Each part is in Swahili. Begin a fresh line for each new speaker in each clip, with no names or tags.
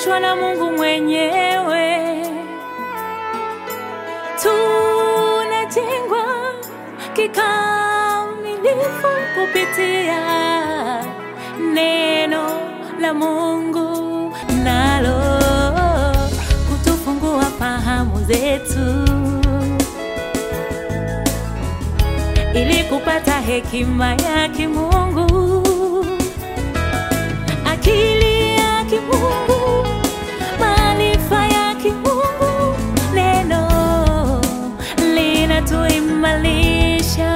tumeunganishwa na Mungu mwenyewe, tunajengwa kikamilifu kupitia neno la Mungu, nalo kutufungua fahamu zetu ili kupata hekima ya kimungu, akili ya kimungu, maarifa ya kimungu. Neno linatuimarisha.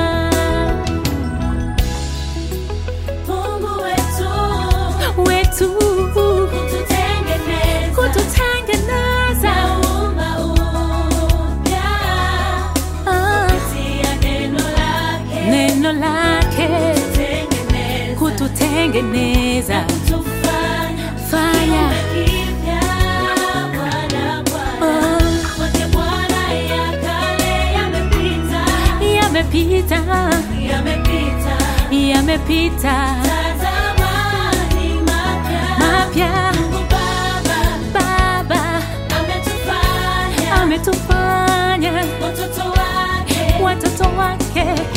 Mungu wetu
wetu
kututengeneza
kututengeneza
naumba upya
ah,
kupitia neno lake
neno lake
kutengeneza
kututengeneza
kutufanya
fanya
kipya Bwana Bwana
oh,
Wote Bwana ya kale yamepita
yamepita
yamepita
yamepita
tazama ni mapya
mapya
Mungu Baba
Baba
ametufanya
ametufanya
watoto wake
watoto wake